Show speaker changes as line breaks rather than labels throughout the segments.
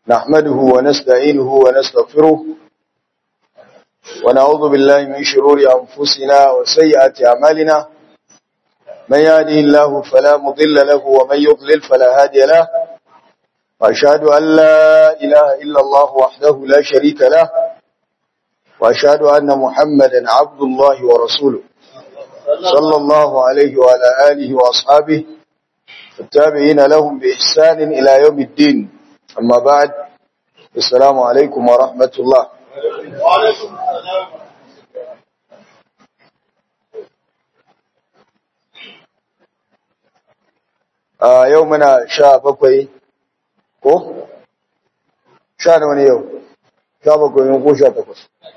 نحمده ونستعينه ونستغفره ونعوذ بالله من شرور أنفسنا وسيئات أعمالنا من يهده الله فلا مضل له ومن يضلل فلا هادي له وأشهد أن لا إله إلا الله وحده لا شريك له وأشهد أن محمدا عبد الله ورسوله صلى الله عليه وعلى آله وأصحابه التابعين لهم بإحسان إلى يوم الدين أما بعد السلام عليكم ورحمة الله
وعليكم السلام
a yau muna sha bakwai ko? sha nawa ne yau sha bakwai ne ko sha takwas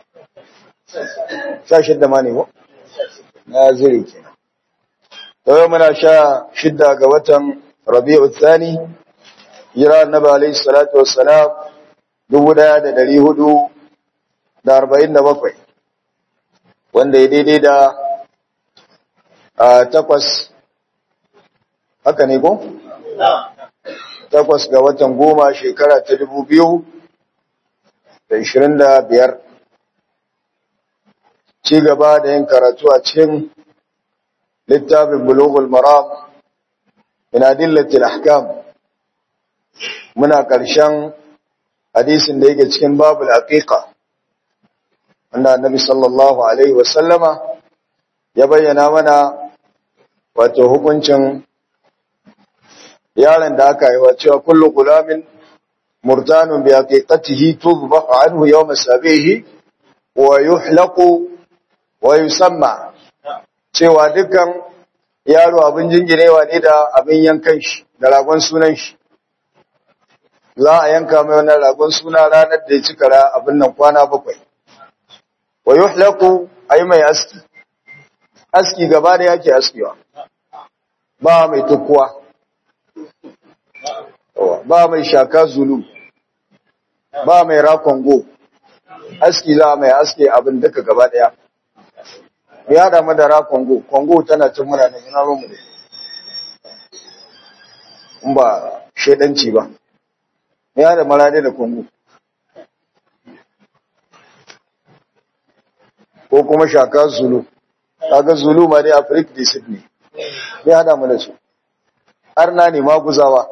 sha shidda ma ne ko? na zire ke yau muna sha shidda ga watan rabi'u tsani jira annabi alaihi salatu wassalam dubu daya da dari hudu da arba'in da bakwai wanda ya daidai da a takwas haka ne ko? takwas ga watan goma shekara ta dubu biyu da ishirin da biyar ci gaba da yin karatu a cikin littafin bulugul maram min adillatil ahkam muna ƙarshen hadisin da yake cikin babul aqiqa wanda annabi sallallahu alaihi wasallama ya bayyana mana wato hukuncin yaron da aka yi wa cewa kullu gulamin murtanun bi haqiqatihi tudbaq anhu yawm sabihi wa yuhlaqu wa yusamma cewa dukkan yaro abin jingirewa ne da abin yankan shi da ragon sunan shi za a yanka mai wannan ragon suna ranar da ya cika ra abin nan kwana bakwai wa yuhlaqu ay mai aski aski gaba da yake askiwa ba mai tukkuwa ba mai shaka zulu ba mai rakongo aski za mai aske abin duka gaba daya ya damu da rakongo kongo tana cin muna da ina rumu da in ba shedanci ba ya da marade da kongo ko kuma shaka zulu kaga zulu ma dai afirka da sydney ya damu da su arna ne maguzawa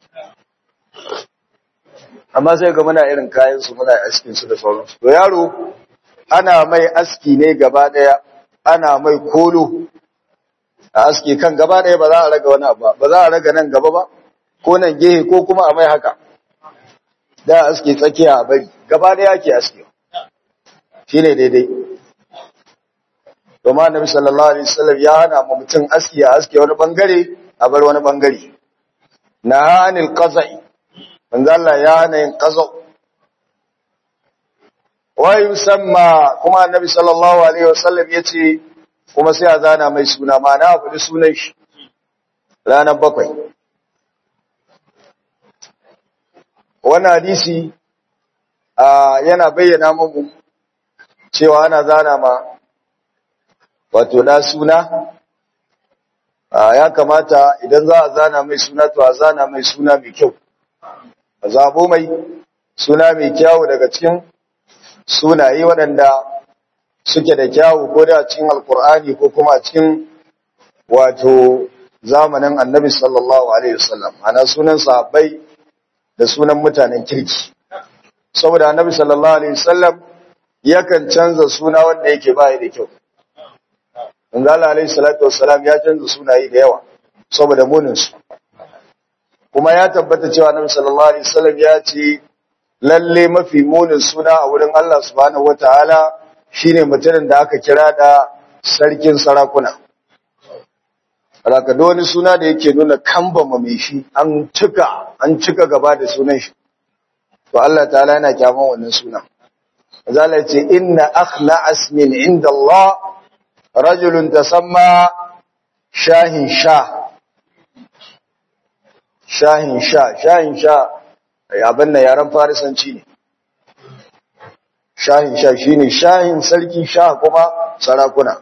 amma sai ga muna irin kayan su muna askin su da sauransu to yaro ana mai aski ne gaba daya ana mai kolo a aski kan gaba daya ba za a raga wani abu ba za a raga nan gaba ba ko nan gehe ko kuma a mai haka da aski tsakiya a bari gaba daya ke aski shine daidai domin annabi sallallahu alaihi wasallam ya hana mu mutum aski a aski wani bangare a bar wani bangare na anil qaza'i manzo Allah ya hana yin qaza wa yusamma kuma annabi sallallahu alaihi wasallam yace kuma sai a zana mai suna ma na faɗi sunan shi ranar bakwai wannan hadisi yana bayyana mu cewa ana zana ma wato na suna ya kamata idan za a zana mai suna to a zana mai suna mai kyau a zabo mai suna mai kyawu daga cikin sunaye waɗanda suke da kyawu ko da cikin alkur'ani ko kuma cikin wato zamanin annabi sallallahu alaihi wasallam ana sunan sahabbai da sunan mutanen kirki saboda annabi sallallahu alaihi wasallam yakan canza suna wanda yake bai da kyau Manzo Allah alaihi salatu wassalam ya canza sunaye da yawa saboda muninsu. Kuma ya tabbata cewa Annabi sallallahu alaihi wasallam ya ce lalle mafi munin suna a wurin Allah subhanahu wataala shine mutumin da aka kira da sarkin sarakuna. Alaka da wani suna da yake nuna kambama mai shi an cika an cika gaba da sunan shi. To Allah ta'ala yana kyaman wannan sunan. Manzo Allah ya ce inna akhla asmin inda Allah rajulun tasamma shahin sha shahin sha shahin sha abin da yaren farisanci ne shahin sha shine shahin sarki sha kuma sarakuna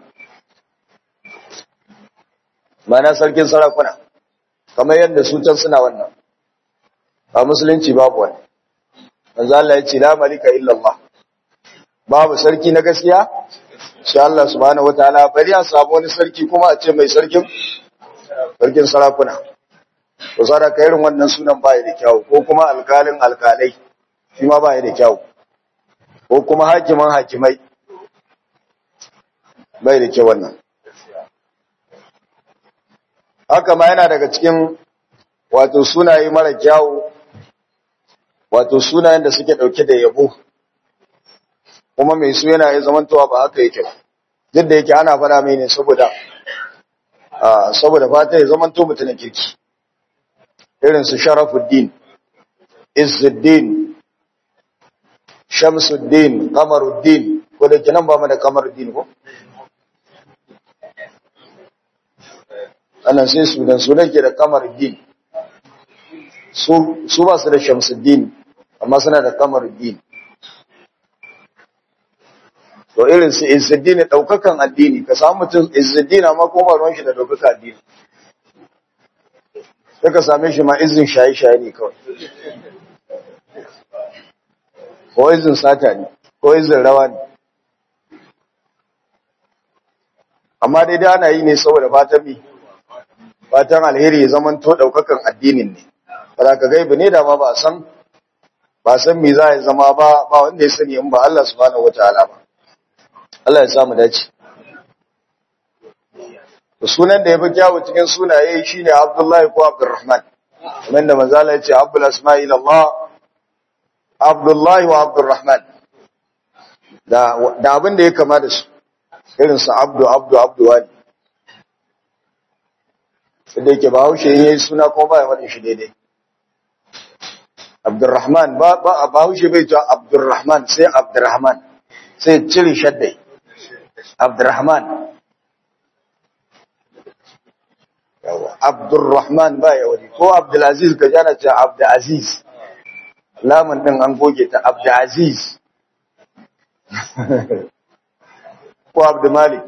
mana sarkin sarakuna kamar yadda su can suna wannan ba musulunci babu wani manzo Allah ya ce la malika illa Allah babu sarki na gaskiya sai Allah subhanahu wataala bari a samu wani sarki kuma a ce mai sarkin sarkin sarakuna to sada ka irin wannan sunan baya da kyau ko kuma alkalin alkalai shi ma baya da kyau ko kuma hakiman hakimai bai da kyau wannan haka ma yana daga cikin wato sunaye mara kyawu wato sunayen da suke dauke da yabo kuma mai su yana zamantowa ba haka yake duk da yake ana fada mai ne saboda saboda fata ya zamanto mutumin kirki irin su sharafuddin izzuddin shamsuddin kamaruddin ko da kinan ba mu da kamaruddin ko annan sai sudan sudan ke da kamaruddin su ba su da shamsuddin amma suna da kamaruddin to irin su izzuddin daukakan addini ka samu mutum izzuddin amma ko ba ruwan shi da daukakan addini sai ka same shi ma izin shaye-shaye ne kawai ko izin sata ne ko izin rawa ne amma dai da ana yi ne saboda fatan mi fatan alheri ya zaman to daukakan addinin ne ba ka gaibi ne da ma ba san ba san me za ya zama ba ba wanda ya sani in ba Allah subhanahu wataala ba Allah ya samu dace sunan da ya fi kyawu cikin sunaye shine Abdullahi ko Abdurrahman kamar da manzo Allah ya ce Abdul Asma'il Allah Abdullahi wa Abdurrahman da da abin da ya kama da su irin su Abdu Abdu Abdu wani sai yake ba haushe yayi suna ko ba ya faɗin shi daidai Abdurrahman ba ba ba haushe bai ta Abdurrahman sai Abdurrahman sai cire shaddai Abdurrahman yawa Abdurrahman ba ya wani ko Abdulaziz ka jana ce Abdulaziz lamun din an goge ta Abdulaziz ko Abdulmalik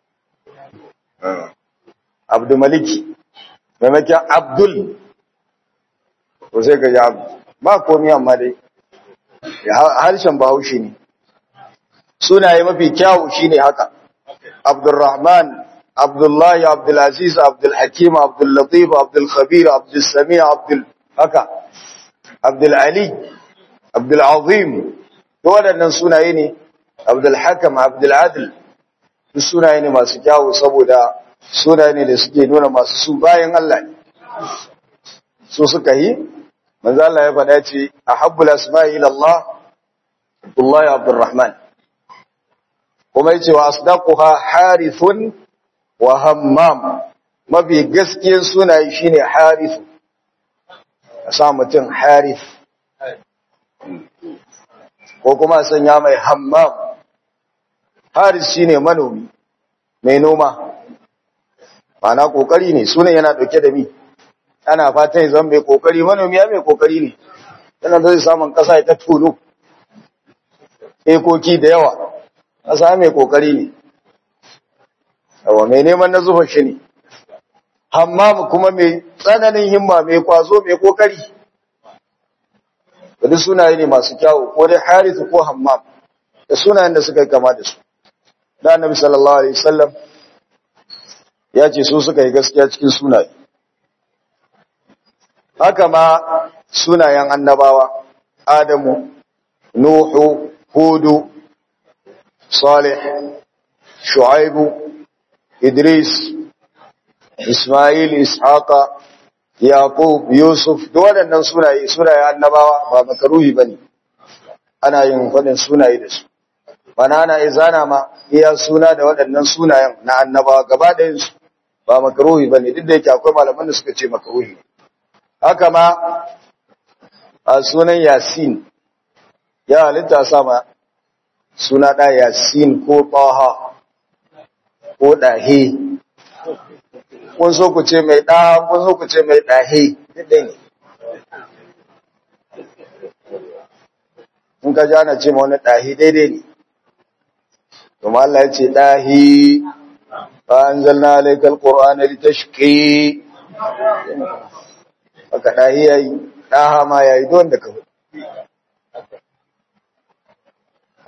Abdulmaliki maimakon Abdul ko sai ka ji Abdu ba komi amma dai harshen bahaushe ne sunaye mafi kyawu shine haka Abdurrahman Abdullahi, Abdulaziz, Abdulhakim, Abdullatif, Abdulkhabir, Abdulsami, Abdul haka, Abdulali, Abdulazim, da waɗannan sunaye ne, Abdulhakam, Abduladil, duk sunaye ne masu kyawu saboda sunaye ne da suke nuna masu su bayan Allah ne. Su suka yi, manzo Allah ya faɗa ce, a habbul asma'i Allah, Abdullahi Abdulrahman. Kuma yace wa asdaquha harithun wa hammam mafi gaskiyar sunaye shine harifu a sa mutum harif ko kuma sanya mai hammam haris shine manomi mai noma mana kokari ne sunan yana dauke da mi ana fatan ya zama mai kokari manomi ya mai kokari ne yana zai samun kasa ta tuno ekoki da yawa kasa mai kokari ne yawa mai neman na zuwa shi ne hammam kuma mai tsananin himma mai kwazo mai kokari wadda sunaye ne masu kyawu ko dai harithu ko hammam da sunayen da suka yi kama da su da annabi sallallahu alaihi wasallam ya ce su suka yi gaskiya cikin sunaye haka ma sunayen annabawa adamu nuhu hudu salih shu'aibu Idris, Ismail, Ishaqa, Yaqub, Yusuf, da waɗannan sunaye, sunaye annabawa ba makaruhi bane. Ana yin faɗin sunaye da su. Bana ana izana ma iya suna da waɗannan sunayen na annabawa gaba ɗayan su ba makaruhi bane duk da yake akwai malaman da suka ce makaruhi. Haka ma a sunan Yasin ya halitta sama suna ɗa Yasin ko Taha ko ɗahe, kun so ku ce mai ɗa, kun so ku ce mai ɗahe, ɗaya ne. In ka jana ce ma wani ɗahe daidai ne, kuma Allah ya ce ɗahe, ba an zalna alaikal ƙor'ana da ta shiƙe, aka ɗahe ya yi, ɗaha ma ya yi don da ka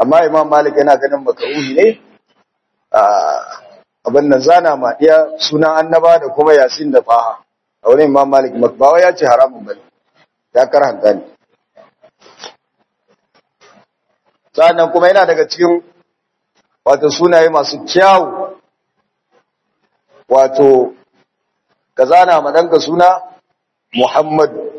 amma imam malik yana ganin makaruhi ne abin nan zana ma iya sunan annaba da kuma yasin da faha a wurin imam malik makbawa ya ce haramun bane ya karhanta ne sannan kuma yana daga cikin wato sunaye masu kyawu wato ka zana ma ɗanka suna muhammadu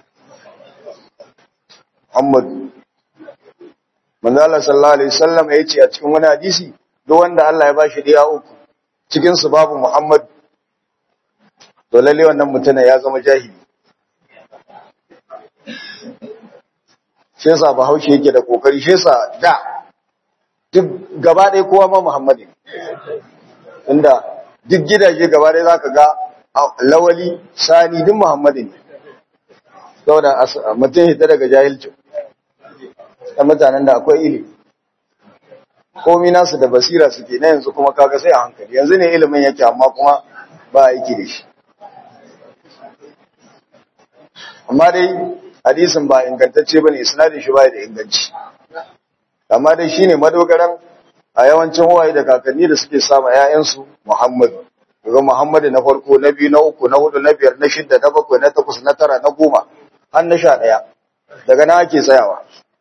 muhammadu manzo Allah sallallahu alaihi wasallam ya ce a cikin wani hadisi duk wanda Allah ya bashi diya uku cikin su babu Muhammad to lalle wannan mutum ya zama jahili shi yasa Bahaushe yake da kokari shi yasa da duk gaba ɗaya kowa ma Muhammad ne inda duk gidaje gaba ɗaya zaka ga lawali sani duk Muhammad ne saboda mutum hita daga jahilcin da mutanen da akwai ilimi komi nasu da basira suke na yanzu kuma kaga sai a hankali yanzu ne ilimin yake amma kuma ba aiki da shi amma dai hadisin ba ingantacce bane isnadin shi bai da inganci amma dai shine madogaran a yawancin huwaye da kakanni da suke sama ƴaƴansu Muhammad daga Muhammad na farko na biyu na uku na hudu na biyar na shida na bakwai na takwas na tara na goma har na sha ɗaya daga nan ake tsayawa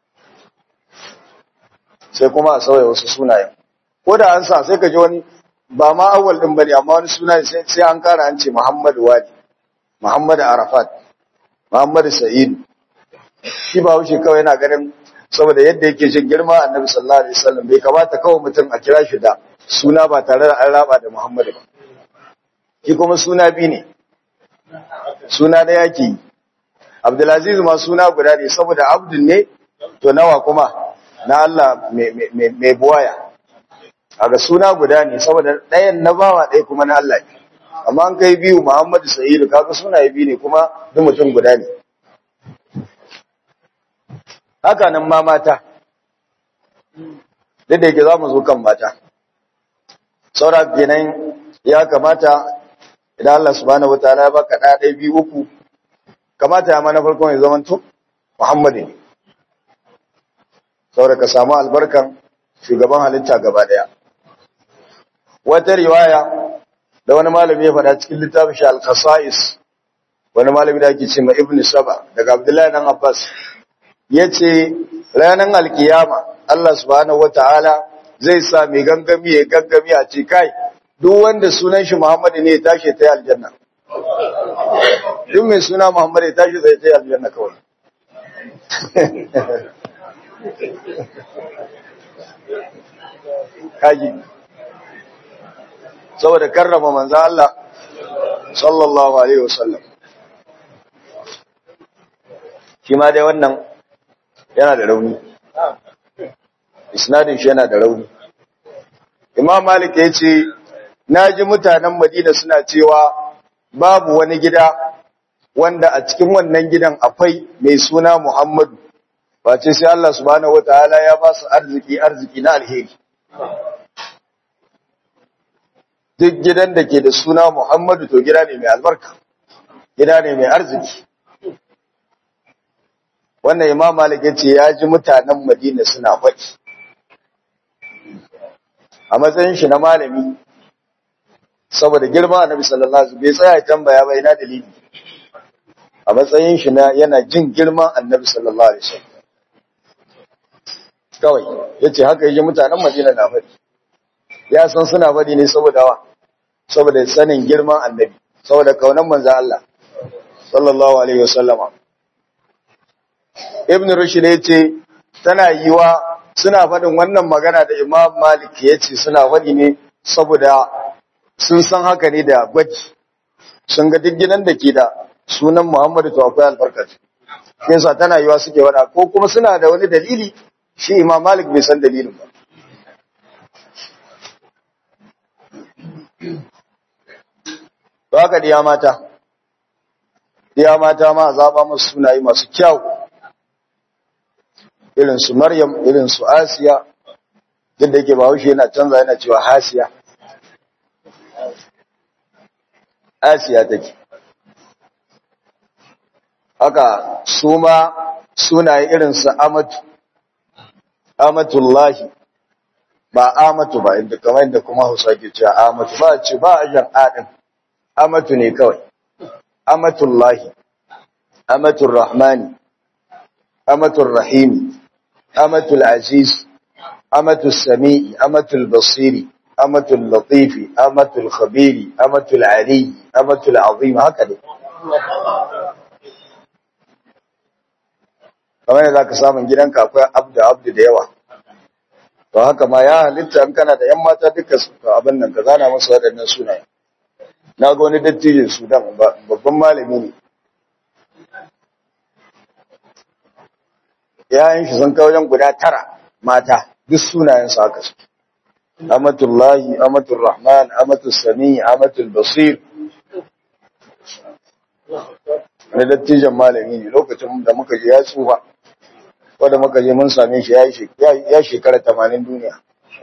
sai kuma a sauya wasu sunayen ko da an sa sai ka ji wani ba ma awwal din bane amma wani suna sai an kara an ce Muhammad Wadi Muhammad Arafat Muhammad Sa'id shi ba wuce kawai yana ganin saboda yadda yake jin girma Annabi sallallahu alaihi wasallam bai kamata kawai mutum a kira shi da suna ba tare da an raba da Muhammad ba shi kuma suna bi ne suna da yake Abdulaziz ma suna guda ne saboda abdun ne to nawa kuma na Allah mai buwaya a ga suna guda ne saboda ɗayan na bawa ɗaya kuma na Allah ne amma an kai biyu Muhammadu Sa'idu kaga suna biyu ne kuma duk mutum guda ne haka nan ma mata duk da yake za mu zo kan mata saura kenan ya kamata idan Allah subhanahu wataala ya baka ɗaya ɗaya biyu uku kamata ya ma na farkon ya zamanto Muhammadu ne saboda ka samu albarkan shugaban halitta gaba daya wata riwaya da wani malami ya faɗa cikin littafin shi al-qasais wani malami da ake cewa ibn saba daga abdullahi dan abbas yace ranar alkiyama Allah subhanahu wataala zai sa mai gangami ya gangami a ce kai duk wanda sunan shi Muhammad ne ya tashi ta aljanna duk mai suna Muhammad ya tashi zai ta aljanna kawai kaji saboda karrama manzo Allah sallallahu alaihi wasallam shi ma dai wannan yana da rauni isnadin shi yana da rauni imam malik ya ce naji mutanen madina suna cewa babu wani gida wanda a cikin wannan gidan akwai mai suna muhammadu face sai Allah subhanahu wataala ya ba su arziki arziki na alheri duk gidan da ke da suna Muhammadu to gida ne mai albarka gida ne mai arziki wannan imam malik yace ya ji mutanen Madina suna faɗi a matsayin shi na malami saboda girma annabi sallallahu alaihi wasallam bai tsaya tambaya ba ina dalili a matsayin shi na yana jin girman annabi sallallahu alaihi wasallam kawai yace haka yaji mutanen Madina na faɗi ya san suna faɗi ne saboda wa saboda sanin girman annabi saboda kaunan manzo Allah sallallahu alaihi wasallama ibn rushd yace tana yiwa suna faɗin wannan magana da imam malik yace suna faɗi ne saboda sun san haka ne da gwaji sun ga duk gidan da ke da sunan muhammadu to akwai albarka shi yasa tana yiwa suke wada ko kuma suna da wani dalili shi imam malik bai san dalilin ba to haka diya mata diya mata ma zaba musu sunaye masu kyau irin su maryam irin su asiya duk da yake bahaushe yana canza yana cewa hasiya asiya take haka su ma sunaye irin su amatu amatullahi ba amatu ba inda kamar inda kuma Hausa ke cewa amatu ba ce ba a jan adin amatu ne kawai amatullahi amatul rahmani amatul rahimi amatul aziz amatul sami'i amatul basiri amatul latifi amatul khabiri amatul ali amatul azim haka ne kamar yadda ka samun gidanka akwai abdu abdu da yawa to haka ma ya halitta in kana da yan mata duka su abin nan ka zana masa waɗannan sunaye na ga wani dattijin sudan babban malami ne yayan shi sun kai wajen guda tara mata duk sunayen su haka su amatullahi amatul rahman amatul sami amatul basir wani dattijan malami ne lokacin da muka je ya tsufa wadda muka je mun same shi ya shekara tamanin duniya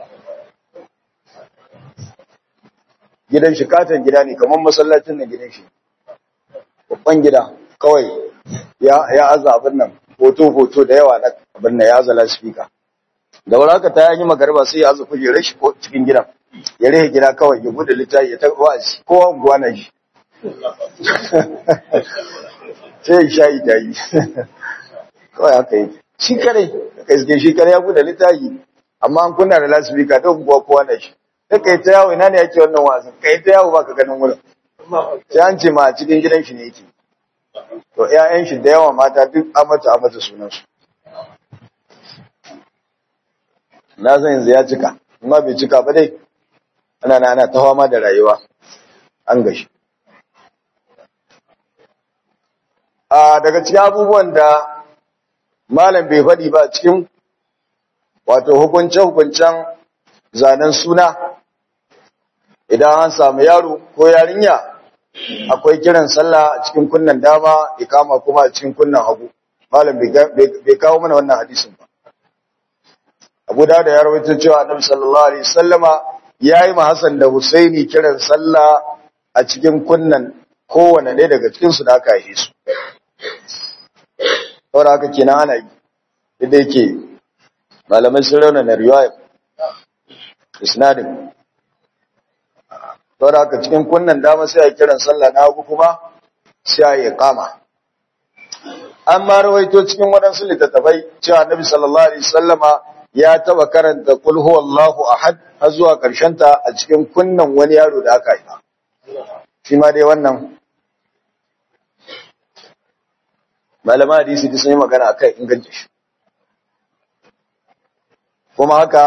gidan shi katon gida ne kamar masallacin na gidan shi babban gida kawai ya aza abin nan hoto-hoto da yawa na abin nan ya aza lasfika da wani haka ta yi magarba sai ya aza kujerar shi cikin gidan ya rehe gida kawai ya bude littafi ya ta wa'azi kowa unguwa na shi sai ya shayi ta yi kawai haka yi shi kare ka iske shi kare ya bude littafi amma an kunna da lasfika don unguwa kowa na shi sai kai ta yawo ina ne yake wannan wasan kai ta yawo baka ganin wurin sai an ce ma a cikin gidan shi ne yake to ƴaƴan shi da yawa mata duk amata amata sunan su na san yanzu ya cika amma bai cika ba dai ana na ana ta fama da rayuwa an gashi a daga cikin abubuwan da malam bai faɗi ba cikin wato hukunce-hukuncen zanen suna idan an samu yaro ko yarinya akwai kiran sallah a cikin kunnan dama ikama kuma a cikin kunnan hagu malam bai kawo mana wannan hadisin ba abu da da ya rawaito cewa annabi sallallahu alaihi wasallama yayi ma Hassan da Husaini kiran sallah a cikin kunnan kowanne ɗaya daga cikin su da aka yi su saboda haka kenan ana yi da yake malamai sun rauna riwaya isnadin saboda haka cikin kunnan dama sai a kiran sallah na hagu kuma sai a yi kama an ma rawaito cikin waɗansu littattafai cewa annabi sallallahu alaihi wasallama ya taba karanta qul huwallahu ahad har zuwa karshen ta a cikin kunnan wani yaro da aka yi shi ma dai wannan malama hadisi duk sun yi magana akan inganta shi kuma haka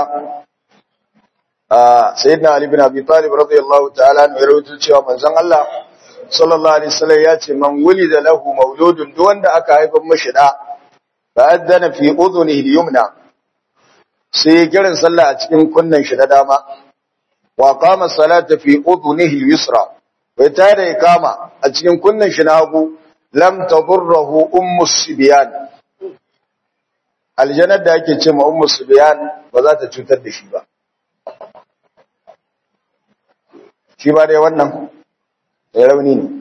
sayyidina ali bin abi talib radiyallahu ta'ala ne rawaito cewa manzon Allah sallallahu alaihi wasallam ya ce man wulida lahu mauludun duk wanda aka haifa mashi da fa adana fi udhunihi al-yumna sai kiran sallah a cikin kunnan shi na dama wa qama salata fi udhunihi al-yusra bai tada ikama a cikin kunnan shi na hagu lam tadurruhu ummu sibyan aljannar da ake ce ma ummu sibyan ba za ta cutar da shi ba shi ba dai wannan ya rauni ne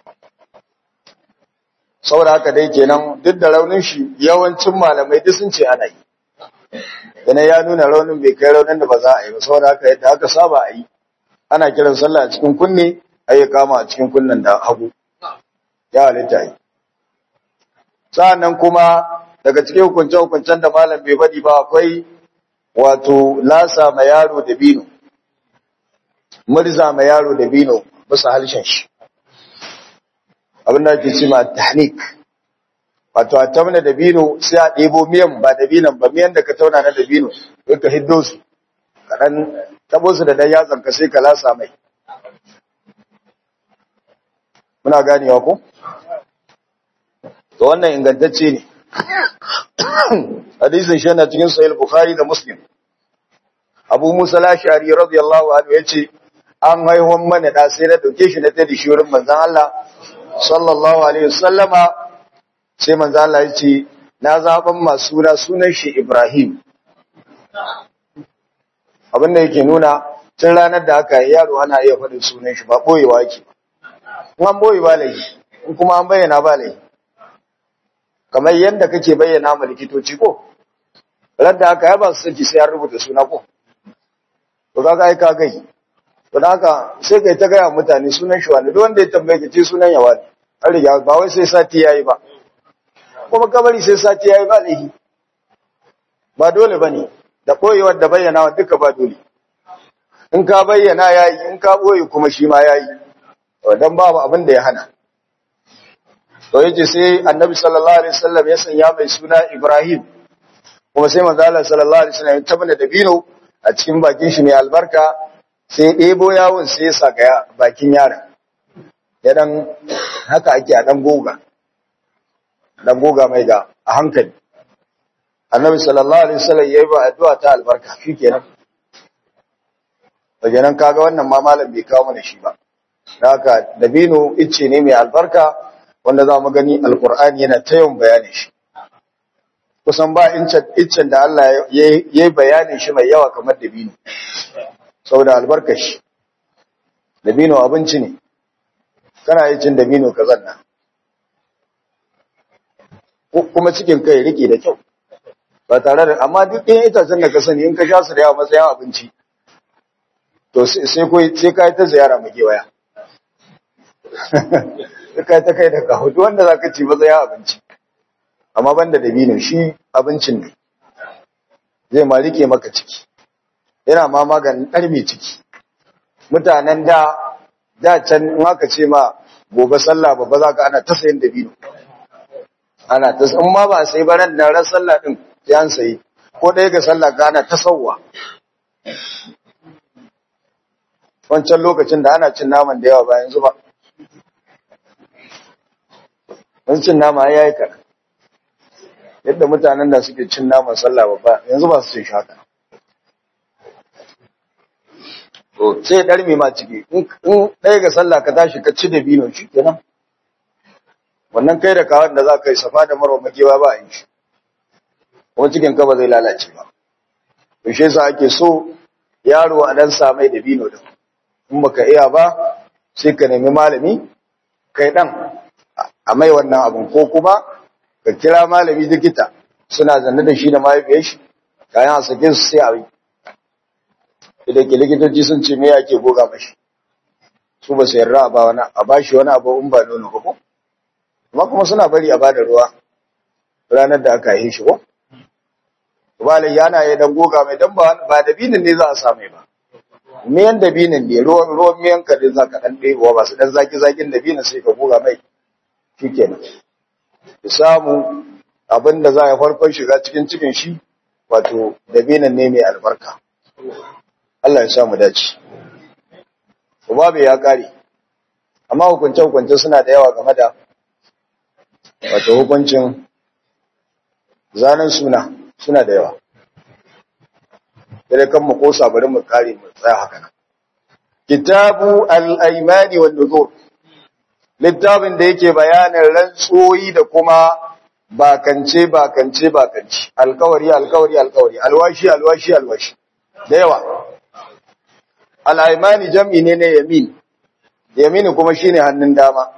saboda haka dai kenan duk da raunin shi yawancin malamai duk sun ce ana yi yana ya nuna raunin bai kai raunin da ba za a yi ba saboda haka yadda aka saba a yi ana kiran sallah a cikin kunne a yi kama a cikin kunnen da hagu ya halitta yi sa'annan kuma daga cikin hukunce-hukuncen da malam bai faɗi ba akwai wato lasa ma yaro da bino murza ma yaro da bino bisa halshen shi abin da ake cima tahnik wato a tauna da bino sai a ɗebo miyan ba da binan ba miyan da ka tauna na da bino sai ka hiddo su kaɗan tabo su da dan yatsan ka sai ka lasa mai muna ganewa ko to wannan ingantacce ne hadisin shi yana cikin sahih bukhari da muslim abu musa al-ashari radiyallahu anhu yace an haihuwan mana da sai na dauke shi na tada shi wurin manzon Allah sallallahu alaihi wasallama sai manzon Allah yace na zaban masu suna sunan shi Ibrahim abin da yake nuna tun ranar da aka yi yaro ana iya faɗin sunan shi ba boyewa yake in an boye ba laifi in kuma an bayyana ba laifi kamar yadda kake bayyana ma likitoci ko ran da aka yaba su saki sai an rubuta suna ko to kaga ai ka gai to da haka sai kai ta gaya mutane sunan shi wani duk wanda ya tambaye ka ce sunan yawa ne an riga ba wai sai sati yayi ba kuma kabari sai sati yayi ba lahi ba dole bane da koyewar da bayyana duka ba dole in ka bayyana yayi in ka boye kuma shi ma yayi dan babu abin da ya hana to yace sai annabi sallallahu alaihi wasallam ya sanya mai suna Ibrahim kuma sai manzo Allah sallallahu alaihi wasallam ya tabbata da bino a cikin bakin shi mai albarka sai ɗebo yawon sai ya saka bakin yaron ya dan haka ake a dan goga dan goga mai ga a hankali annabi sallallahu alaihi wasallam yayi ba addu'a ta albarka shikenan wajenan kaga wannan ma malam bai kawo mana shi ba haka dabino icce ne mai albarka wanda za mu gani alkur'ani yana ta yawan bayanin shi kusan ba iccen da Allah ya yi bayanin shi mai yawa kamar dabino saboda albarkar shi dabino abinci ne kana yi cin dabino ka zanna kuma cikin kai rike da kyau ba tare da amma duk ɗayan itacen da ka sani in ka sha su da yawa matsayin abinci to sai ka yi ta ziyara mu gewaya kai ta kai da kawo duk wanda zaka ci matsayin abinci amma banda dabino shi abincin ne zai ma rike maka ciki yana ma maganin ɗarme ciki mutanen da da can in aka ce ma gobe sallah babba za ka ana ta sayin dabino ana ta in ma ba a sai baran da ran sallah din sai an sayi ko ɗaya ga sallah ka ana ta sauwa wancan lokacin da ana cin naman da yawa ba yanzu ba wani cin nama ya yi kaɗan yadda mutanen da suke cin naman sallah babba yanzu ba su cin shaka to sai ɗarmi ma ciki in ɗaya ga sallah ka tashi ka ci da bino shi kenan wannan kai da kawon da za ka yi safa da marwa makewa ba a yi shi kuma cikin ka ba zai lalace ba to shi yasa ake so yaro a dan samai da bino din in baka iya ba sai ka nemi malami kai dan a mai wannan abin ko kuma ka kira malami likita suna zanne da shi da mahaifiyar shi kayan a sake su sai a yi idan ke likitoci sun ce me yake goga mashi su ba su yarda ba wani a bashi wani abu in ba nono ba ko amma kuma suna bari a bada ruwa ranar da aka yi shi ko ba lai yana ya dan goga mai dan ba ba dabinin ne za a same ba miyan dabinin ne ruwan ruwan miyan ka din zaka dan ɗebo ba su dan zaki zakin dabinin sai ka goga mai shikenan ki samu abin da za a farkon shiga cikin cikin shi wato dabinin ne mai albarka Allah ya samu dace babu ya kare amma hukunce hukunce suna da yawa game da wato hukuncin zanen suna suna da yawa sai kan mu kosa bari mu kare mu tsaya haka nan kitabu al-aymani wan nuzur littafin da yake bayanin rantsoyi da kuma bakance bakance bakance alkawari alkawari alkawari alwashi alwashi alwashi da yawa al-aymani jam'i ne na yamin yamin kuma shine hannun dama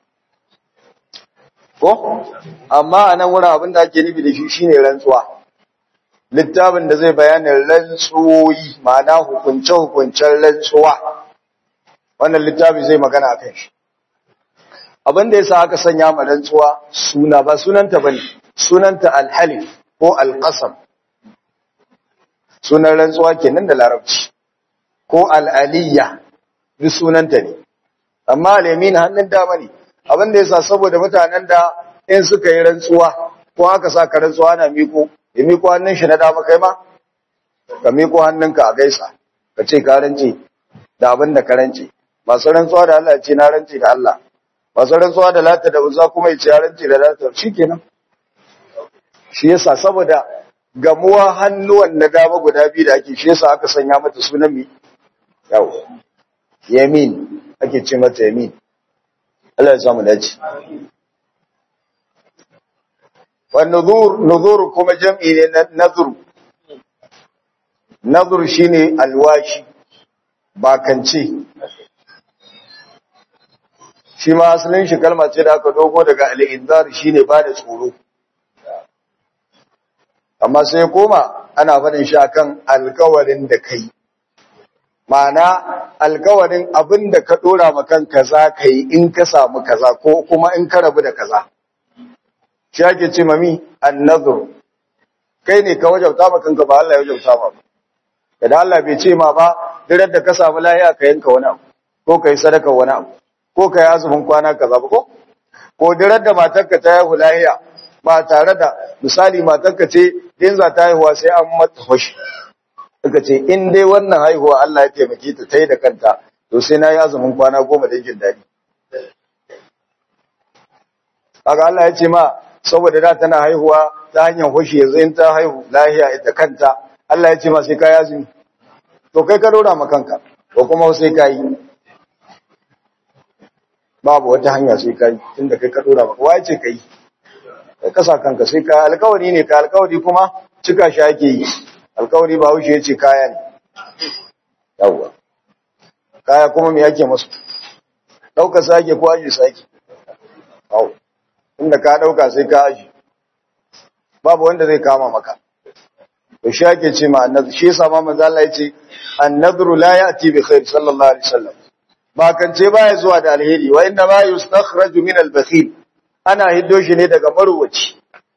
ko amma anan wurin abin da ake nufi da shi shine rantsuwa littafin da zai bayanin rantsuwoyi ma'ana hukunce hukuncen rantsuwa wannan littafi zai magana akan shi abin da yasa aka sanya ma rantsuwa suna ba sunanta bane sunanta al-halif ko al-qasam sunan rantsuwa kenan da larabci ko al-aliyya duk sunanta ne amma al-yamin hannun dama ne abin da yasa saboda mutanen da in suka yi rantsuwa ko aka saka rantsuwa na miko ya miko hannun shi na dama kai ma ka miko hannunka a gaisa ka ce ka rance da abin da ka rance masu rantsuwa da Allah ce na rance da Allah masu rantsuwa da lata da uzza kuma ya ce ya rance da lata shikenan shi yasa saboda gamuwa hannuwan na dama guda biyu da ake shi yasa aka sanya mata sunan mi yau yamin ake ce mata yamin Allah ya samu dace. Wa nuzur nuzur kuma jam'i ne na nazur. Nazur shine alwashi bakance. Shi ma asalin shi kalma ce da aka dogo daga al-inzar shine ba da tsoro. amma sai koma ana faɗin shi akan alkawarin da kai ma'ana alkawarin abin da ka ɗora ma kanka za ka yi in ka samu kaza ko kuma in ka rabu da kaza shi ake ce mami annazur kai ne ka wajauta ma kanka ba Allah ya wajauta ma ba idan Allah bai ce ma ba duk da ka samu lahiya ka yanka wani abu ko ka yi sadaka wani abu ko ka yi azumin kwana kaza ba ko ko duk da matarka ta haihu lahiya ba tare da misali matarka ce in za ta haihuwa sai an mata hoshi suka ce in dai wannan haihuwa Allah ya taimake ta ta yi da kanta to sai na yi azumin kwana goma da jin daɗi haka Allah ya ce ma saboda da tana haihuwa ta hanyar hoshi yanzu in ta haihu lahiya ita kanta Allah ya ce ma sai ka yi azumi to kai ka dora ma kanka ko kuma sai ka yi babu wata hanya sai ka yi tunda kai ka dora ma kowa ya ce ka yi kai kasa kanka sai ka alkawari ne ka alkawari kuma cika shi ake yi alkawari ba wuce ya ce kaya ne yawwa kaya kuma me yake masu ɗauka sake ko aji sake hau inda ka ɗauka sai ka aji babu wanda zai kama maka to shi ake ce ma annabi shi yasa ma manzo Allah yace annadru la ya'ti bi khair sallallahu alaihi wasallam ba kance baya zuwa da alheri wa inna ma yustakhraju min al-bakhil ana hiddo shi ne daga marowaci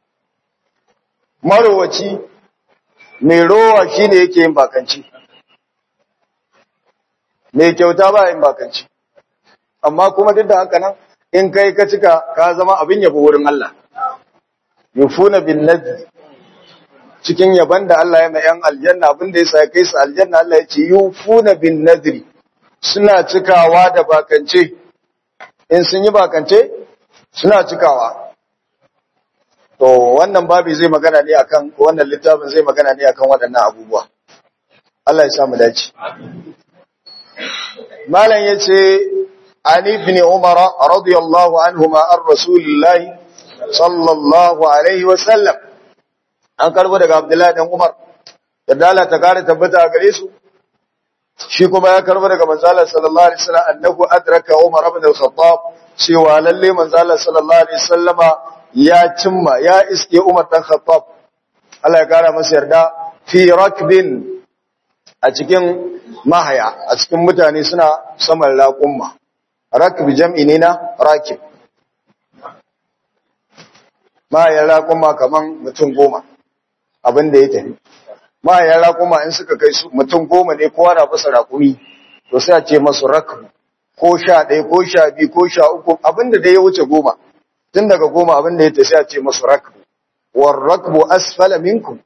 marowaci mai rowa shi ne yake yin bakanci mai kyauta ba yin bakanci amma kuma duk da haka nan in kai ka cika ka zama abin yabo wurin Allah yufuna bin nadri cikin yaban da Allah ya mai yan aljanna abin da yasa kai su aljanna Allah ya ce yufuna bin nadri suna cikawa da bakance in sun yi bakance suna cikawa to wannan babi zai magana ne akan wannan littafin zai magana ne akan waɗannan abubuwa Allah ya sa mu dace malam yace ali ibn umar radiyallahu anhuma ar rasulillah sallallahu alaihi wa sallam an karbo daga abdullahi dan umar yadda Allah ta kare tabbata a gare su shi kuma ya karbo daga manzo Allah sallallahu alaihi wasallam annahu adraka umar ibn al-khattab cewa lalle manzo Allah sallallahu alaihi wasallama ya cimma ya iske Umar dan Khattab Allah ya kara masa yarda fi rakbin a cikin mahaya a cikin mutane suna saman raƙumma rakbi jam'i ne na rakib mahayan raƙumma kaman mutum goma abin da ya tafi mahayan raƙumma in suka kai su mutum goma ne kowa na fasa raƙumi to sai a ce masu rakbu ko sha ɗaya ko sha biyu ko sha uku abin da ya wuce goma tun daga goma abin da ya tafi a ce masu rakbu war rakbu asfala minkum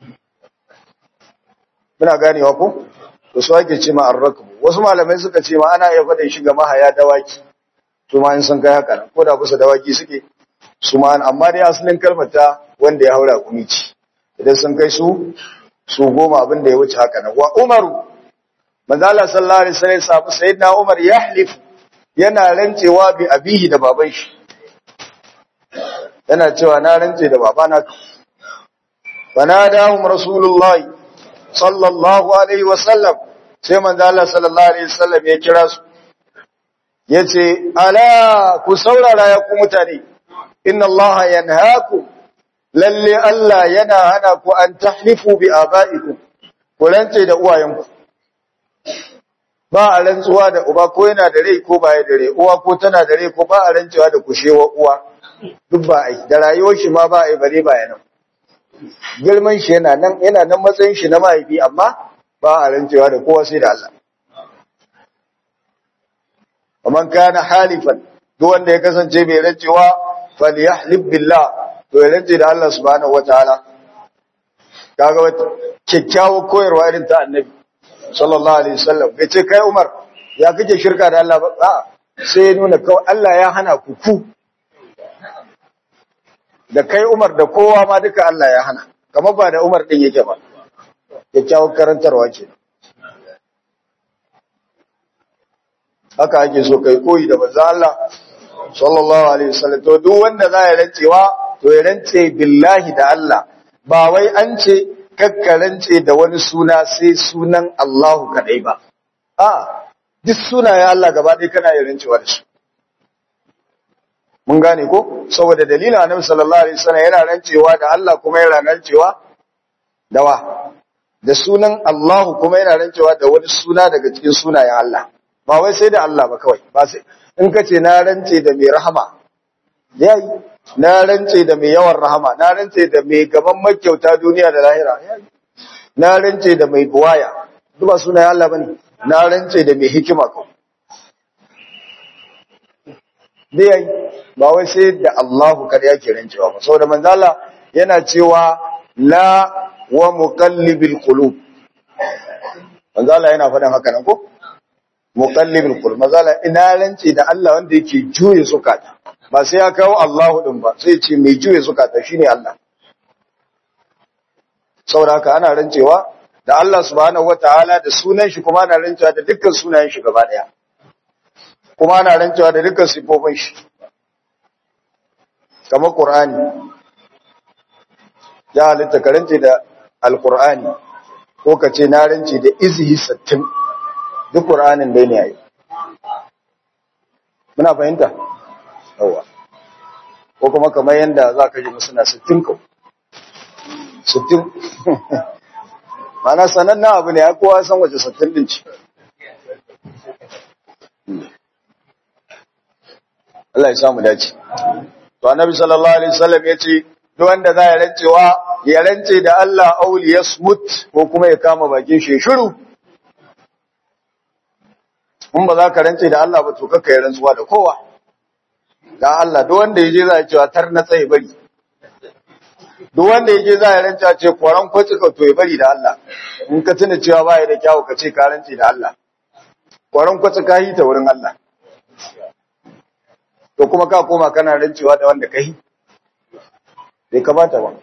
muna ganewa ko to su ake ce ma ar-rakbu wasu malamai suka ce ma ana iya faɗin shi ga mahaya dawaki su ma in sun kai haka ko da kusa dawaki suke su ma amma dai asalin kalmar ta wanda ya haura kumi ci idan sun kai su su goma abin da ya wuce haka nan wa umaru manzo Allah sallallahu alaihi wasallam sabu sayyidina umar yahlif yana rancewa bi abihi da baban shi yana cewa na rance da babana fanadahum rasulullahi sallallahu alaihi wasallam sai manzo Allah sallallahu alaihi wasallam ya kira su yace ala ku saurara ya ku mutane inna Allah yanhaakum lalle Allah yana hana ku an tahlifu bi abaikum ku rance da uwayenku ba a rantsuwa da uba ko yana da rai ko baya da rai uwa ko tana da rai ko ba a rantsuwa da kushewa uwa duk ba ai da rayuwar shi ma ba ai bare baya nan girman shi yana nan yana nan matsayin shi na mahaifi amma ba a rantsuwa da kowa sai da Allah ومن كان حالفا duk wanda ya kasance mai rancewa falyahlib billah to ya rance da Allah subhanahu wataala kaga wata kyakkyawar koyarwa irin ta annabi sallallahu alaihi wasallam bai ce kai Umar ya kake shirka da Allah ba a sai ya nuna kawai Allah ya hana ku ku da kai Umar da kowa ma duka Allah ya hana kamar ba da Umar din yake ba kyakkyawar karantarwa ce haka ake so kai koyi da manzo Allah sallallahu alaihi wasallam to duk wanda za ya rancewa to ya rance billahi da Allah ba wai an ce kakkarance da wani suna sai sunan Allahu kadai ba a duk sunayen Allah gaba ɗaya kana yin rancewa da su mun gane ko saboda dalilin annabi sallallahu alaihi wasallam yana rancewa da Allah kuma yana rancewa dawa da sunan Allahu kuma yana rancewa da wani suna daga cikin sunayen Allah ba wai sai da Allah ba kawai ba sai in ka ce na rance da mai rahama yayi na rance da mai yawan rahama na rance da mai gaban makyauta duniya da lahira yayi na rance da mai buwaya duk ba sunayen Allah bane na rance da mai hikima ko dai yayi ba wai sai da Allahu kada yake rancewa ba saboda manzo Allah yana cewa la wa muqallibil qulub manzo Allah yana faɗin haka nan ko muqallibil qulub manzo Allah ina rance da Allah wanda yake juye zukata ba sai ya kawo Allahu din ba sai ce mai juye zukata shine Allah saboda haka ana rancewa da Allah subhanahu wataala da sunan shi kuma ana rancewa da dukkan sunayen shi gaba daya kuma ana rancewa da dukkan sifofin shi kamar Qur'ani ya halitta karance da alkur'ani ko ka ce na rance da izihi sattin duk ƙur'anin dai ne yayi muna fahimta yawa ko kuma kamar yadda za ka ji musu na sittin ko sittin mana sanannen abu ne ya kowa san waje sittin din ci Allah ya samu dace to annabi sallallahu alaihi wasallam ya ce duk wanda za ya rancewa ya rance da Allah auli ya smut ko kuma ya kama bakin shi shiru in ba za ka rance da Allah ba to kakka yi rantsuwa da kowa da Allah duk wanda yaje za ya cewa tar na tsaye bari duk wanda yaje za ya rance ce koran kwaci ka to ya bari da Allah in ka tuna cewa ba ya da kyawu ka ce ka rance da Allah koran kwaci ka yi ta wurin Allah to kuma ka koma kana rancewa da wanda ka yi bai kamata ba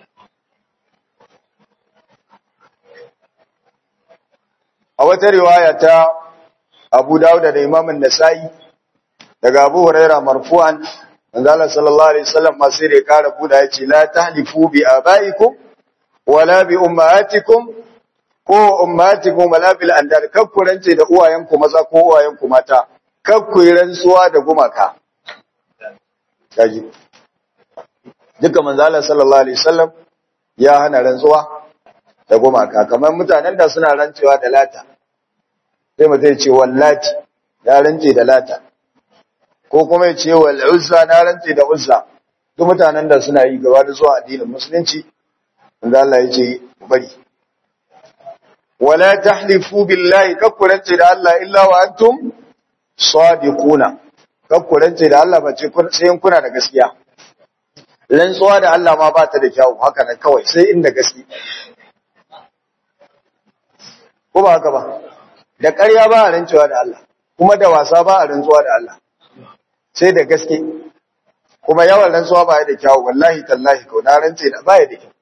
a wata riwaya ta Abu Dawud da Imam An-Nasa'i daga Abu Huraira marfu'an manzo Allah sallallahu alaihi wasallam ma sai ya kara buda yace la tahlifu bi abaikum wala bi ummahatikum ko ummahatikum wala bil andar kakkurance da uwayenku maza ko uwayenku mata kakku rantsuwa da gumaka kaji duka manzo Allah sallallahu alaihi wasallam ya hana rantsuwa da gumaka kamar mutanen da suna rantsuwa da lata sai mutum ya ce wallati ya rance da lata ko kuma ya ce wal uzza na rance da uzza duk mutanen da suna yi gaba da zuwa addinin musulunci manzo Allah ya ce bari wala tahlifu billahi kakkurance da Allah illa wa antum sadiquna kakkurance da Allah ba ce sai kuna da gaskiya rantsuwa da Allah ma ba ta da kyau haka nan kawai sai inda gaske ko ba haka ba da ƙarya ba a rantsuwa da Allah kuma da wasa ba a rantsuwa da Allah sai da gaske kuma yawan rantsuwa ba ya da kyau wallahi tallahi ko na rantse da ba ya da kyau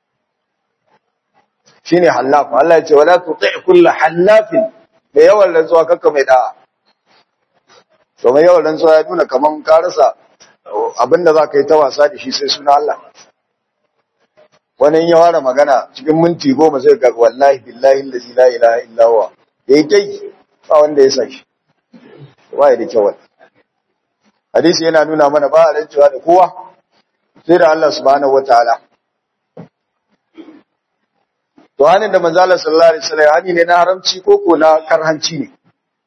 shine hallaf Allah ya ce wala tuti kullu hallafin da yawan rantsuwa kakka mai da'a to mai yawan rantsuwa ya nuna kaman ka rasa abinda za ka yi ta wasa da shi sai suna Allah wani ya ware magana cikin minti goma zai ga wallahi billahi allazi la ilaha illa huwa yayi kai ba wanda ya saki ba ya da kyau hadisi yana nuna mana ba a rancewa da kowa sai da Allah subhanahu wataala to hanin da manzo Allah sallallahu alaihi wasallam hani ne na haramci ko ko na karhanci ne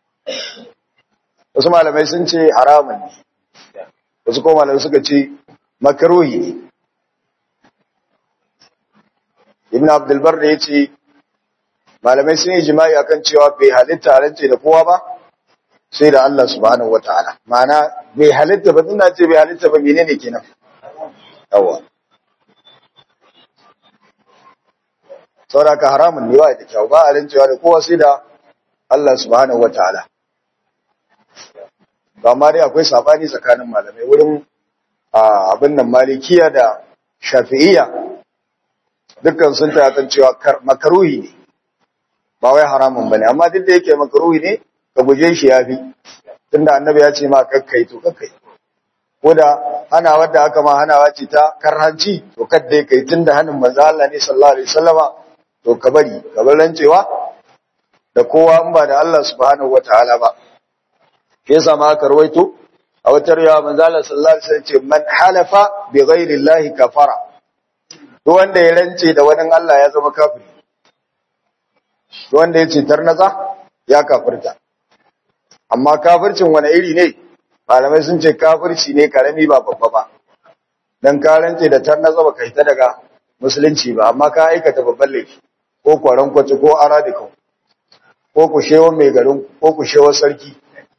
wasu malamai sun ce haramun ne wasu kuma malamai suka ce makaruhi ne ibn abdulbar da ya ce malamai sun yi jima'i akan cewa bai halitta rance da kowa ba sai da Allah subhanahu wata'ala ma'ana bai halitta ba tunda ce bai halitta ba menene kenan yawa sauraka haramun ne wa da kyau ba a rancewa da kowa sai da Allah subhanahu wata'ala ba ma dai akwai sabani tsakanin malamai wurin abin nan malikiya da shafi'iyya dukkan sun ta kan cewa makaruhi ne ba wai haramun bane amma duk da yake makaruhi ne ka guje shi yafi tunda annabi ya ce ma kakkai to kakkai ko da ana wadda aka ma hanawa ce ta karhanci to kadda kai tunda hanin manzo Allah ne sallallahu alaihi wasallama to ka bari ka bar rancewa da kowa in ba da Allah subhanahu wataala ba shi yasa ma aka rawaito a wata riwaya manzo Allah sallallahu alaihi wasallam ce man halafa bi ghairi Allah kafara duk wanda ya rance da wani Allah ya zama kafiri wanda ya ce tarnatsa ya kafirta amma kafircin wani iri ne malamai sun ce kafirci ne karami ba babba ba dan ka rantse da tarnatsa baka hita daga musulunci ba amma ka aikata babban laifi ko kwaron kwace ko aradika ko kushewar mai garin ko kushewar sarki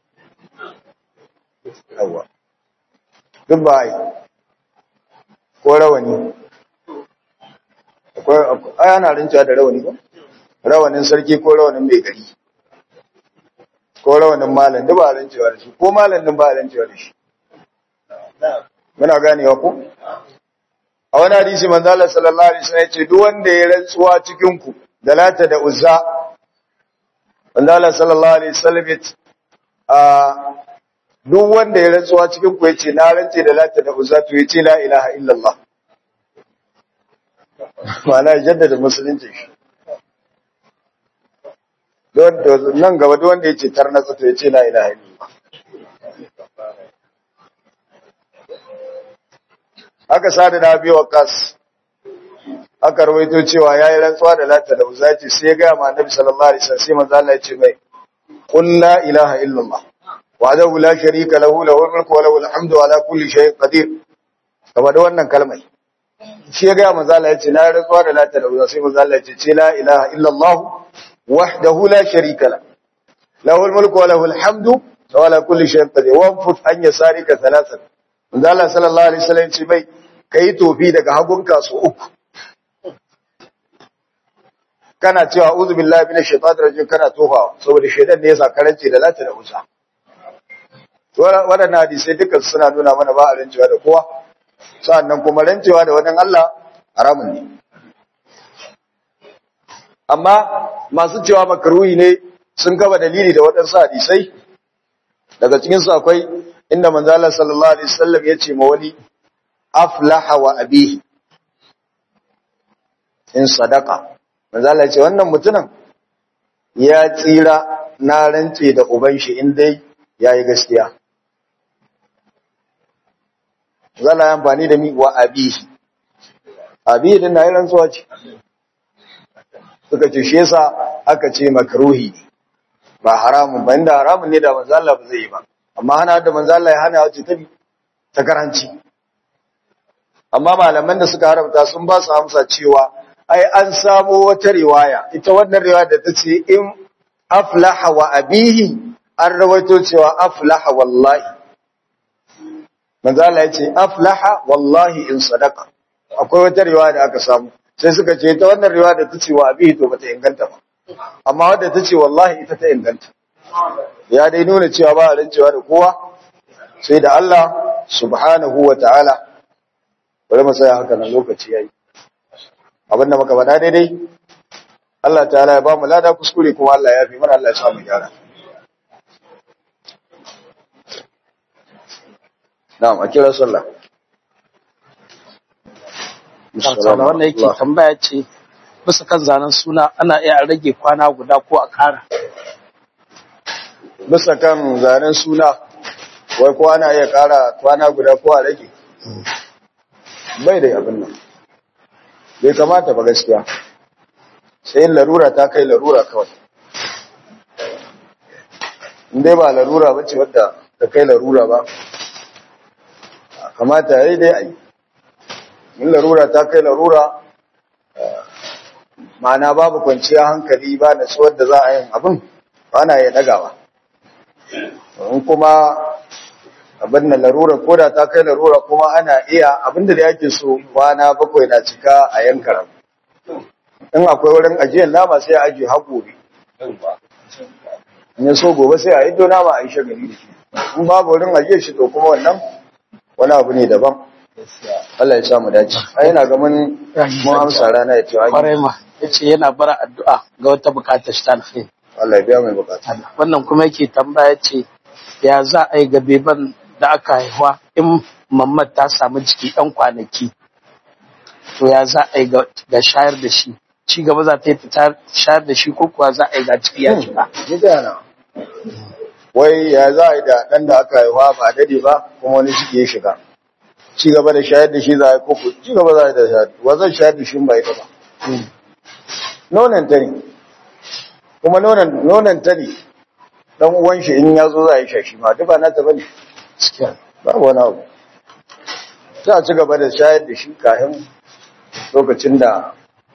yawa duk ba yi ko rawani akwai ana rincewa da rawani ba rawanin sarki ko rawanin mai gari ko rawanin malam duk ba rincewa da shi ko malam din ba rincewa da shi muna ganewa ko a wani hadisi manzo Allah sallallahu alaihi wasallam yace duk wanda ya rantsuwa cikin ku da lata da uzza manzo Allah sallallahu alaihi wasallam yace a duk wanda ya rantsuwa cikin ku yace na rantse da lata da uzza to yace la ilaha illallah ma'ana jaddada musulunci shi don nan gaba duk wanda yace tarnatsa to yace la ilaha illallah aka sada da biyu wa kas aka rawaito cewa yayi rantsuwa da lata da uzaci sai ya ga ma annabi sallallahu alaihi wasallam sai manzo Allah ya ce mai qul la ilaha illallah wahdahu la sharika lahu lahul mulku wa lahul hamdu ala kulli shay'in qadir kaba da wannan kalmar shi ya ga manzo Allah ya ce na rantsuwa da lata da uzaci sai manzo Allah ya ce la ilaha illallah wahdahu la sharika lahu lahul mulku wa lahul hamdu wa ala kulli shay'in qadir wa fut an yasarika thalathan manzo Allah sallallahu alaihi wasallam ya ce mai kai tofi daga hagunka su uku kana cewa uzu billahi minash shaitanir rajim kana tofawa saboda shaitan ne ya karance da lati da usa waɗannan hadisai duka suna nuna mana ba a rancewa da kowa sa'annan kuma rancewa da wannan Allah haramun ne amma masu cewa makruhi ne sun gaba dalili da waɗansu hadisai daga cikin su akwai inda manzo Allah sallallahu alaihi wasallam ya ce ma wani aflaha wa abihi in sadaka manzo Allah ya ce wannan mutumin ya tsira na rance da uban shi in dai yayi gaskiya zalla ya amfani da mi wa abihi abihi din na yi rantsuwa ce suka ce shi yasa aka ce makruhi ba haramun ba inda haramun ne da manzo Allah ba zai yi ba amma hana da manzo Allah ya hana wace ta ta karanci amma malaman da suka haramta sun ba su amsa cewa ai an samo wata riwaya ita wannan riwaya da ta ce in aflaha wa abihi an rawaito cewa aflaha wallahi manzo Allah ya ce aflaha wallahi in sadaka akwai wata riwaya da aka samu sai suka ce ita wannan riwaya da ta ce wa abihi to bata inganta ba amma wadda ta ce wallahi ita ta inganta ya dai nuna cewa ba a rancewa da kowa sai da Allah subhanahu wa ta'ala bari mu tsaya haka nan lokaci yayi abinda muka faɗa daidai Allah ta'ala ya ba mu lada kuskure kuma Allah ya fi mana Allah ya sa mu gyara na'am a kira sallah
Sarsala wanda yake tambaya ce bisa kan zanen suna ana iya rage kwana guda ko a ƙara.
bisa kan zanen suna wai ko ana iya ƙara kwana guda ko a rage bai da abin nan bai kamata ba gaskiya sai yin larura ta kai larura kawai dai ba larura ba ce wadda ta kai larura ba kamata ya yi dai a yi in larura ta kai larura ma'ana babu kwanciya hankali ba na tsuwar da za a yin abin ba na ya dagawa in kuma abin da larura ko da ta kai larura kuma ana iya abin da yake so kwana bakwai na cika a yankaran in akwai wurin ajiyar nama sai a ajiye haƙori in ya so gobe sai a yi do nama a yi shagali da shi in babu wurin ajiyar shi to kuma wannan wani abu ne daban Allah ya samu dace ai ina ga mun mun amsa rana ya ce
Kwarai ma yace yana bara addu'a ga wata bukatar shi ta alkhairi.
Allah ya biya mai bukata
Wannan kuma yake tambaya ce ya za a yi ga beban da aka haihuwa in mamman ta samu jiki ɗan kwanaki to ya za a yi ga shayar da shi ci gaba za ta yi fita shayar da shi ko kuwa za a yi ga ciki ya shiga.
ni da yana wai ya za a yi da ɗan da aka haihuwa ba dade ba kuma wani ciki ya shiga ci gaba da shayar da shi za a yi koko ci gaba za a yi da shayar wa zan shayar da shi ba ita ba nonon ta ne kuma nonon nonon ta ne dan uwan shi in ya zo za a yi shashi ma duk ba na ta bane
gaskiya
babu wani abu za a ci gaba da shayar da shi kafin lokacin da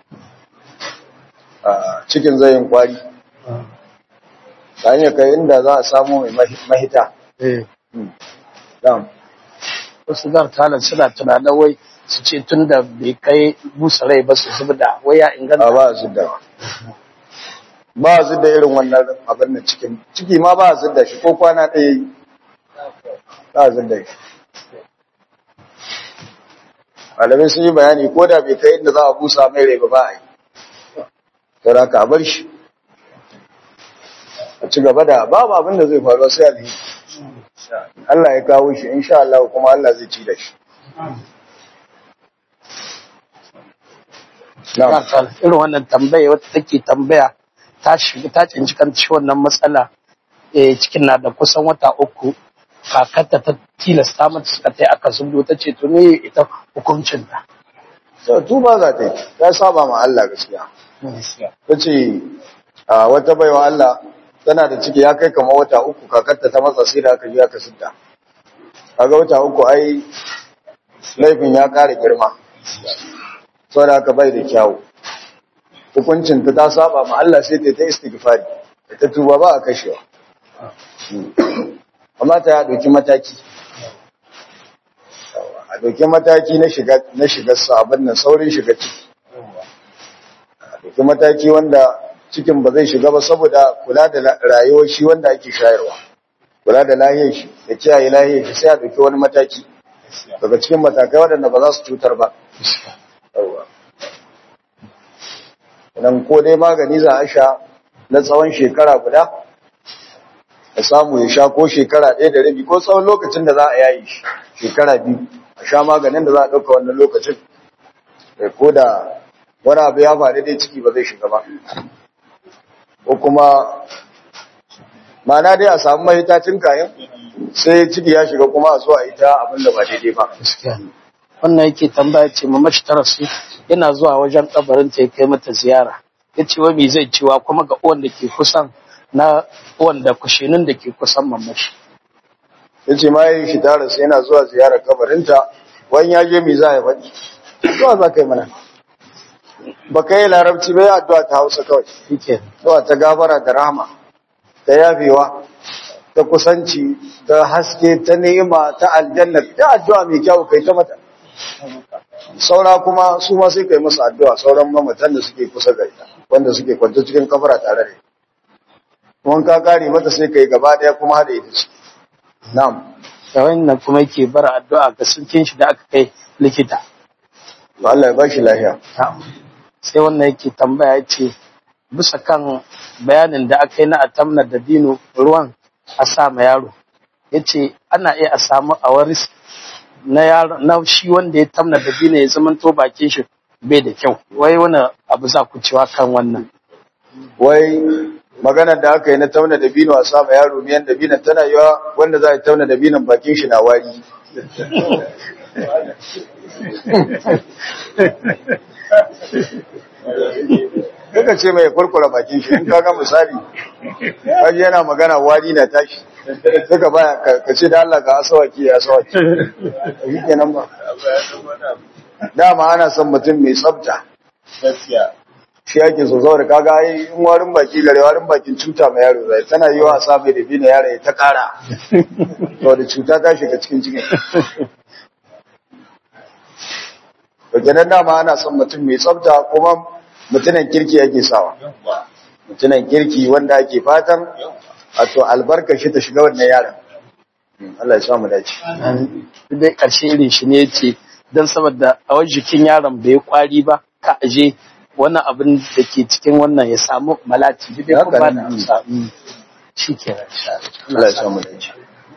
a, cikin zai yin kwari ta hanyar kai inda za a samu mai mahi- mahita
eh
Na'am.
wasu zar talar suna tunanin wai su ce tun da bai kai busa rai ba su zubda wai ya
a
inganta
ba a zidda ba a zidda irin wannan abin da cikin ciki ma ba a zidda shi ko kwana ɗaya yi ba a zidda shi malamai sun yi bayani ko da bai kai inda za a busa mai rai ba ba a yi saboda ka bar shi a ci gaba da babu abin da zai faru sai alheri Allah ya kawo shi insha Allah kuma Allah zai ci da shi na'am
Zar irin wannan tambaya wata take tambaya ta shiga ta cinci kan wannan matsala eh cikin na da kusan wata uku kakarta ta tilasta mata suka tai aka zubdo ta ce to ne ita hukuncin ta
sai tuba za ta yi ta saba ma Allah gaskiya ta ce a wata baiwa Allah tana da ciki ya kai kama wata uku kakarta ta matsa sai da aka ji aka sidda kaga wata uku ai laifin ya ƙara girma saboda haka bai da kyawu hukuncin ta ta saba ma Allah sai ta yi ta istighfari da ta tuba ba a kashewa amma ta ya ɗauki mataki a ɗauki mataki na shiga na shiga sabon nan saurin shiga ciki a ɗauki mataki wanda cikin ba zai shiga ba saboda kula da la- rayuwar shi wanda ake shayarwa kula da lahiyar shi da kiyaye lahiyar shi sai a ɗauki wani mataki daga cikin matakai waɗanda ba za su cutar ba Yawwa. Idan ko dai magani za a sha na tsawon shekara guda a samu ya sha ko shekara ɗaya da rabi ko tsawon lokacin da za a yayi shi shekara biyu a sha maganin da za a ɗauka wannan lokacin Eh, ko da wani abu ya faru dai ciki ba zai shiga ba ko kuma mana dai a samu mahitacin kayan sai ciki ya shiga kuma a so a yi ta abin da ba daidai ba
gaskiya ne. wannan yake tambaya ce mamashi ta rasu yana zuwa wajen kabarin ta ya kai mata ziyara ya ce wa me zai cewa kuma ga uwan da ke kusan na uwan da kushinin da ke kusan mamashi
ya ce ma yi shi tara sai yana zuwa ziyarar kabarinta wani ya je mi za a faɗi zuwa za ka yi mana ba ka yi larabci ba ya addu'a ta hausa kawai
shike
zuwa ta gafara da rahama ta yafewa ta kusanci ta haske ta ni'ima ta aljanna ta addu'a mai kyau kai ta mata saura kuma su ma sai kai musu addu'a sauran mamatan da suke kusa ga ita wanda suke kwanta cikin kafara tare da ita kuma ka kare mata sai kai gaba daya kuma hada ita ce na'am
da wannan kuma yake bar addu'a ga sulkin shi da aka kai likita
to Allah ya ba shi lafiya
sai wannan yake tambaya ya ce bisa kan bayanin da aka yi na atamna da dino ruwan a sa ma yaro ya ce ana iya a samu a waris na yaro na shi wanda ya tamna da dino ya zama to bakin shi bai da kyau wai wani abu za ku cewa kan wannan
wai maganar da aka yi na tauna da bino a sama yaro miyan da binan tana yiwa wanda za a tauna da binan bakin shi na wari Kaka ce mai kurkura bakin shi, in kaga misali, kaji yana magana wari na tashi, suka baya ka- ka ce da Allah ka asawaki ya asawaki. Yi kenan ba. Dama ana son mutum mai tsafta.
gaskiya
shi ake so saboda kaga ai in warin baki gare warin bakin cuta mai yaro zai tana yi wa sa mai da bina yaro ya ta kara to da cuta ta shiga cikin cikin to kenan dama ana son mutum mai tsafta kuma mutumin kirki yake sawa
yawwa
mutumin kirki wanda ake fatan wato albarka shi ta shiga wannan yaron Allah ya sa mu dace
Duk dai ƙarshe irin shi ne ce don saboda a wajen jikin yaron bai kwari ba ka aje wannan abin da ke cikin wannan ya samu malati duk dai kun
Haka
ba
ne.
da amsa Mm. shi ke
Allah ya sa mu dace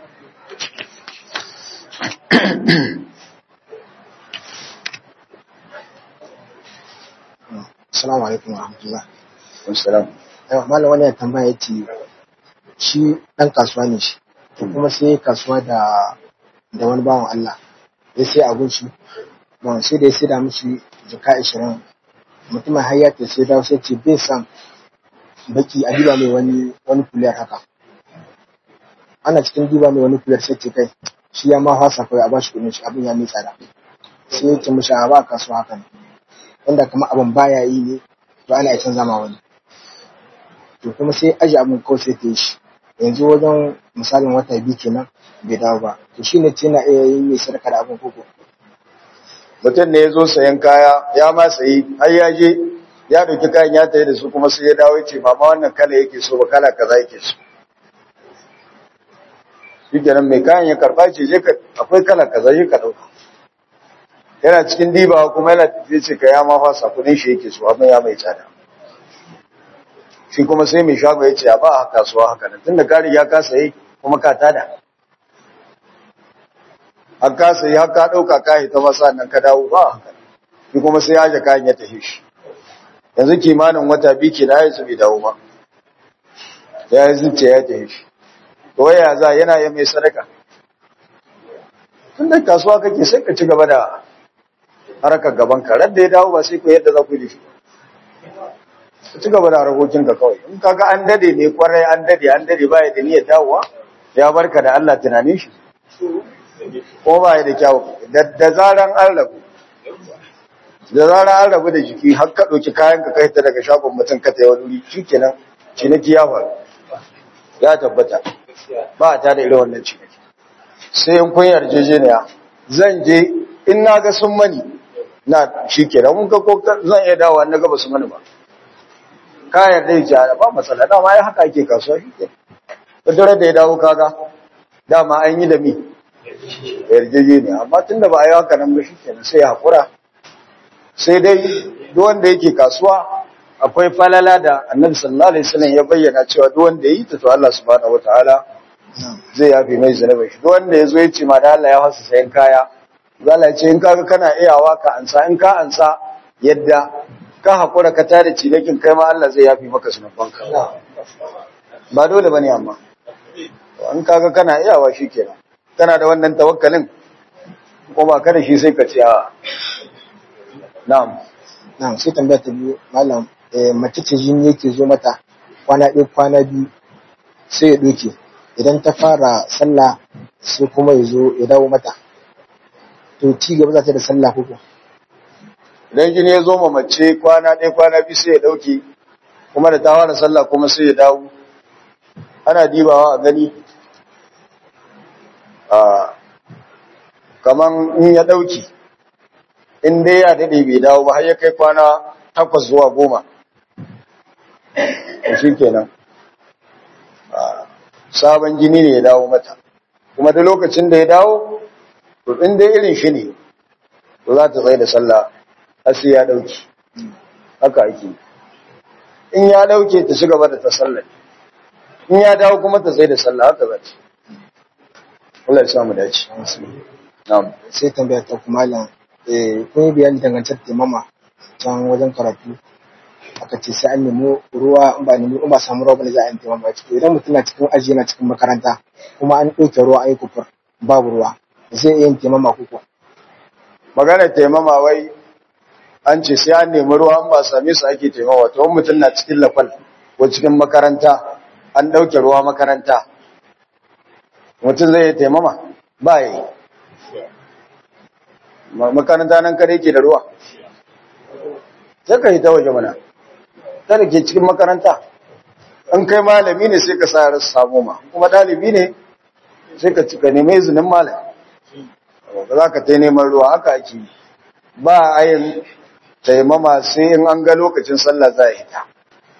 Assalamu alaikum wa rahmatullah.
assalam
Yau, malam wani ya tambaya ya ce, shi ɗan kasuwa ne shi, to kuma sai ya kasuwa da da wani bawan Allah, ya sai abun shi, bon sai da ya sai da mishi jaka ashirin, mutumin har ya ce sai dawo sai ce bai san baki a diba mai wani wani kuliyar haka ana cikin diba mai wani kuliyar sai ce kai shi ya ma hasa kawai a bashi kudin shi abin ya mai tsada sai ya ce mishi a ba a kasuwa haka ne wanda kamar abin baya yi ne to ana iya canza ma wani to kuma sai aji abin kawai sai ta yi shi yanzu wajen misalin wata biyu kenan bai dawo ba to shi ne ce na iya yi mai sadaka da abin koko
mutum ne ya zo sayan kaya ya ma sayi har ya je ya dauki kayan ya tayi da su kuma sai ya dawo ya ce mama wannan kala yake so ba kala kaza yake so shi kenan mai kayan ya karba ce je ka akwai kala kaza je ka dauka yana cikin dibawa kuma yana tafiye ce ka ya ma fasa kudin shi yake so abin ya mai tsada shi kuma sai mai shago ya ce a ba a kasuwa haka nan tunda ka riga ka sayi kuma ka tada an ka sayi har ka ɗauka ka ta masa nan ka dawo ba haka shi kuma sai ya aje kayan ya tafi shi yanzu kimanin wata biyu ke na yanzu bai dawo ba ya yi zuciya ya tafi shi to waya za yana yi mai sadaka tun da kasuwa kake sai ka ci gaba da harkar gaban ka da ya dawo ba sai ku yadda za ku yi da shi ka ci gaba da harkokin ka kawai in kaga an dade ne kwarai an dade an dade ba ya da niyyar dawowa ya barka da Allah tunanin shi ko ba ya da kyau da zaran an rabu da zaran an rabu da jiki har ka ɗauki kayan ka kai ta daga shagon mutum ka ta wani wuri shikenan ciniki ya faru ya tabbata ba a ta da irin wannan ciniki sai in kun yarjejeniya zan je in na ga sun mani na shikenan mun ga ko zan iya dawowa na ga ba su mani ba ka yarda ya ce ba matsala dama ya haka ake kasuwa shikenan da da ya dawo kaga dama an yi da mi yarjejeniya amma tunda ba a yi haka nan ba shikenan sai ya hakura sai dai duk wanda yake kasuwa akwai falala da annabi sallallahu alaihi wasallam ya bayyana cewa duk wanda yi ta to Allah subhanahu wataala zai yafi mai zanabai shi duk wanda yazo ya ce ma da Allah ya fasa sayan kaya zalla ya ce in kaga kana iyawa ka ansa in ka ansa yadda ka hakura ka tare cilekin kai ma Allah zai yafi maka sunubanka ba dole bane amma in kaga kana iyawa shikenan kana da wannan tawakkalin ko ba ka da shi sai ka ce a na'am
na'am sai tambaya ta biyu malam eh, mace ce jini yake zo mata kwana ɗaya kwana biyu sai ya ɗauke idan ta fara sallah sai kuma ya zo ya dawo mata to ci gaba za ta da sallah ko
idan jini ya zo ma mace kwana ɗaya kwana biyu sai ya ɗauke kuma da ta fara sallah kuma sai ya dawo ana dibawa a gani a kaman in ya ɗauki in dai ya daɗe bai dawo ba har ya kai kwana takwas zuwa goma shi kenan sabon jini ne ya dawo mata kuma da lokacin da ya dawo to in dai irin shi ne to za ta tsaye da sallah har sai ya ɗauki haka ake in ya ɗauke ta ci gaba da ta sallah in ya dawo kuma ta tsaye da sallah haka za ta Allah ya samu dace na'am
sai tambaya ta kuma malam eh, kun yi bayani dangantar taimama can wajen karatu aka ce sai an nemi ruwa in ba nemi in ba samu ruwa bane za a yi taimama ciki idan mutum na cikin aji yana cikin makaranta kuma an ɗauke ruwa an yi kufur babu ruwa zai iya yin taimama kuku
maganar taimama wai an ce sai an nemi ruwa an ba same su ake taimawa to wani mutum na cikin lafal ko cikin makaranta an ɗauke ruwa makaranta mutum zai yi taimama ba ya yi Ma- makaranta nan kare ke da ruwa sai ka yi ta waje mana ta da ke cikin makaranta in kai malami ne sai ka sa rasu samu ma kuma ɗalibi ne sai ka cika nemi izinin malami ba za ka ta neman ruwa haka ake yi. ba a yin taimama sai in an ga lokacin sallah za a yi ta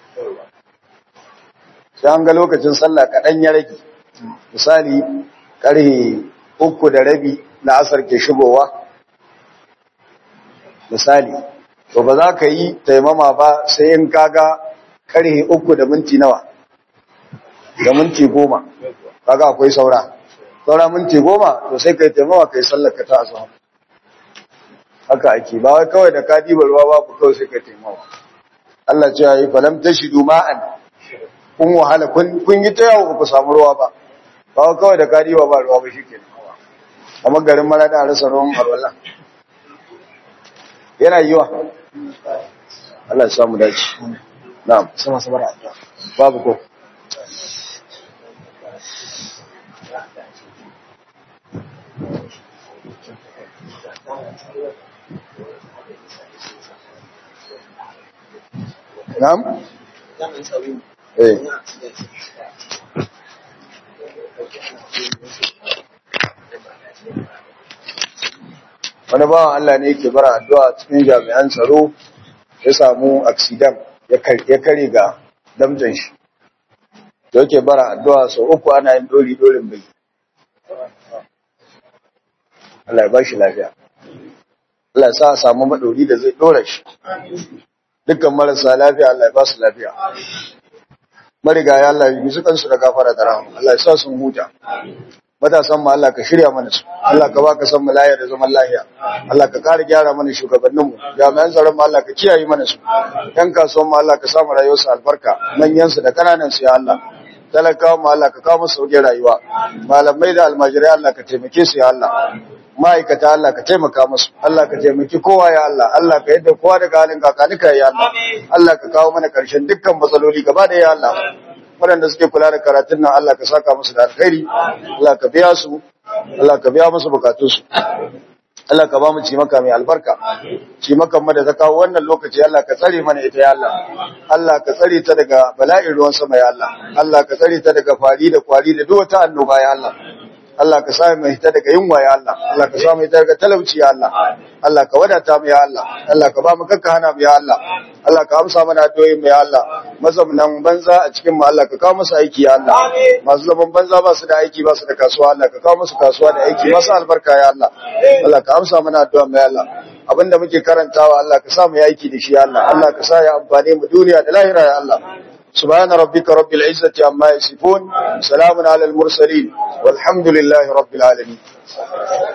sai an ga lokacin sallah kaɗan ya rage misali ƙarhe uku da rabi na asar ke shigowa misali to ba za ka yi taimama ba sai in kaga ƙarhe uku da minti nawa da minti goma kaga akwai saura saura minti goma to sai ka yi taimama ka yi sallar ka ta asuwa haka ake ba wai kawai da ka diba ruwa babu kawai sai ka yi taimama Allah ce ya yi falam ta shidu ma'an kun wahala kun kun yi ta yawo ba ku samu ruwa ba ba wai kawai da ka diba ba ruwa ba shi ke kamar garin mara da rasa ruwan alwala yana yiwa Allah ya samu dace na'am
sai masu bara addu'a
babu ko na'am eh wani bawan Allah ne yake bara addu'a cikin jami'an tsaro ya samu accident ya kar- ya kare ga damjan shi da yake bara addu'a sau uku ana yin dori dorin bai Allah ya ba shi lafiya Allah ya sa a samu maɗori da zai ɗora shi dukkan marasa lafiya Allah ya ba su lafiya marigaya Allah ya yi su kansu da gafara da rahama Allah ya sa sun huta matasan mu Allah ka shirya mana su Allah ka baka san mu lafiya da zaman lafiya Allah ka kare gyara mana shugabannin mu jami'an tsaron mu Allah ka kiyaye mana su yan kasuwan mu Allah ka sa mu rayuwar su albarka manyan su da kananan su ya Allah talakawa mu Allah ka kawo musu sauƙin rayuwa malamai da almajirai Allah ka taimake su ya Allah ma'aikata Allah ka taimaka musu Allah ka taimaki kowa ya Allah Allah ka yadda kowa daga halin kakanika ya Allah Allah ka kawo mana ƙarshen dukkan matsaloli gaba da ya Allah waɗanda suke kula da karatun nan Allah ka saka musu da alkhairi Allah ka biya su Allah ka biya musu bukatunsu Allah ka ba mu cimaka mai albarka cimakan mu da ta kawo wannan lokaci Allah ka tsare mana ita ya Allah Allah ka tsare ta daga bala'in ruwan sama ya Allah Allah ka tsare ta daga fari da kwari da duk wata annoba ya Allah Allah ka sa mu hita daga yunwa ya Allah Allah ka sa mu hita daga talauci ya Allah Allah ka wadata mu ya Allah Allah ka ba mu kakka hana mu ya Allah Allah ka amsa mana addu'o'in mu ya Allah mazaunan banza a cikin mu Allah ka kawo musu aiki ya Allah masu zaman banza ba su da aiki ba su da kasuwa Allah ka kawo musu kasuwa da aiki masu albarka ya Allah Allah ka amsa mana addu'a mu ya Allah abinda muke karantawa Allah ka sa mu yi aiki da shi ya Allah Allah ka sa ya amfane mu duniya da lahira ya Allah سبحان ربك رب العزة عما يصفون سلام على المرسلين والحمد لله رب العالمين